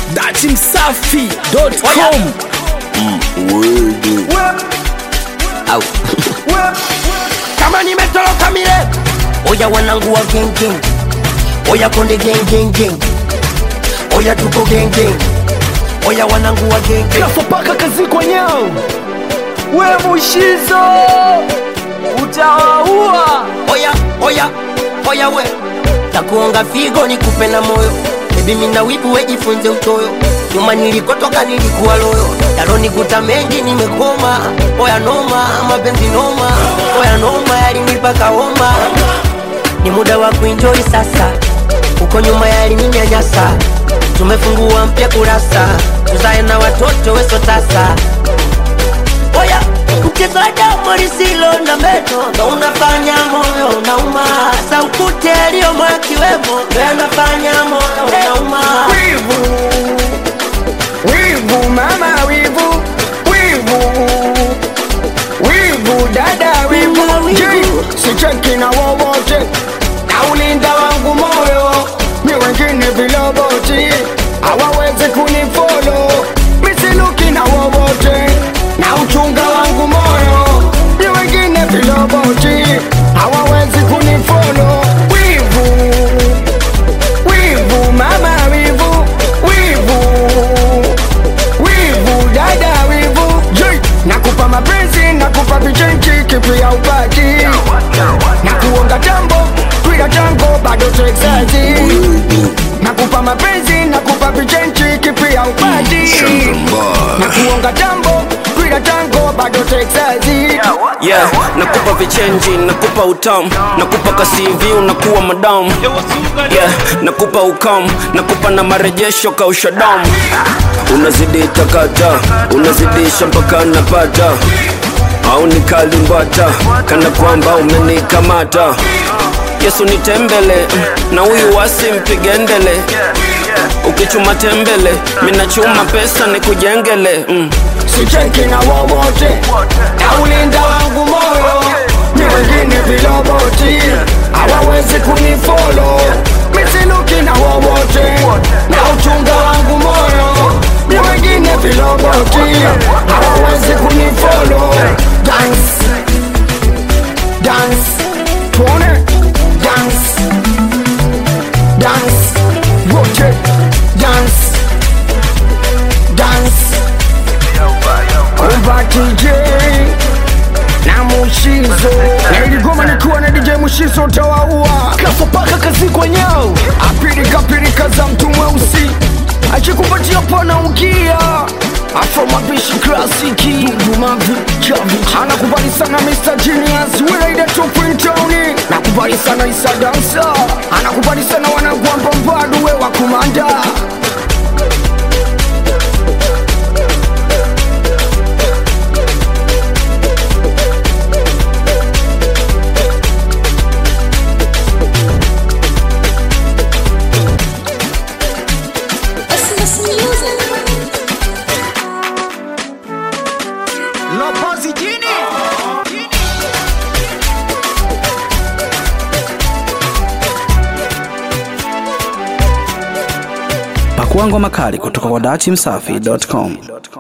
datimsafi.com Au. kama nimetoroka mile oya wanangu wa gengeng oya konde gengengeng oya tuko gengeng oya wanangu wa gengeng kafopaka kazi kwa nyao we mushizo utawaua oya oya oya we takuonga figo nikupe na moyo bebi mina wipu wejifunze utoyo nyuma nilikotoka nilikuwa loyo yalonikuta mengi nimekoma oya noma mapenzi noma oya noma yalinipaka homa ni muda wa kuenjoy sasa uko nyuma yalininyanyasa tumefungua mpya kurasa tuzae na watoto weso tasa oya mchezaji lisilo na meno ndo unafanya moyo unauma saukute aliyomo akiwemo ndo yanafanya moyo unauma wivu wivu mama wivu wivu wivu dada wivu Mama wivu. Je, sicheki na wowote na ulinda wangu moyo ni wengine viloboti hawawezi kunifolo misiluki na wowote na uchunga wangu moyo ni wengine viloboti hawawezi kunifolo wivu wivu mama wivu wivu wivu dada wivu Je, nakupa mapenzi nakupa vichenchi kipi ya upati na kuonga jambo twila jango bado texazi nakupa mapenzi nakupa vichenchi kipi ya upati na kuonga jambo twila jango bado texazi yeah nakupa vichenji nakupa utamu nakupa kasivi unakuwa madamu yeah nakupa ukamu nakupa na marejesho kausha damu unazidi takata unazidisha mpaka napata au nikalimbata kana kwamba umenikamata yesu nitembele na huyu wasi mpige ndele ukichuma tembele minachuma pesa nikujengele mm. sicheki na wowote na ulinda wangu moyo ni wengine viloboti hawawezi kunifolo misiluki na wowote na uchunga wangu moyo ni wengine viloboti hawawezi kunifolo dance dance tuone dance dance wote dance dance Kumba DJ na Mushizo na iligoma nikiwa na DJ Mushizo utawaua kafopaka kazi kwa nyao apirika pirika za mtu mweusi akikupatia pana ukia afro mapishi klasiki dumavi chavi anakubali sana Mr. Genius Wilaida Tupintoni nakubali sana Isa Dansa anakubali sana wanagwamba mbadu we wa kumanda Listen to some music. Lopozi jini Pakua ngoma kali kutoka kwa datimsafi.com.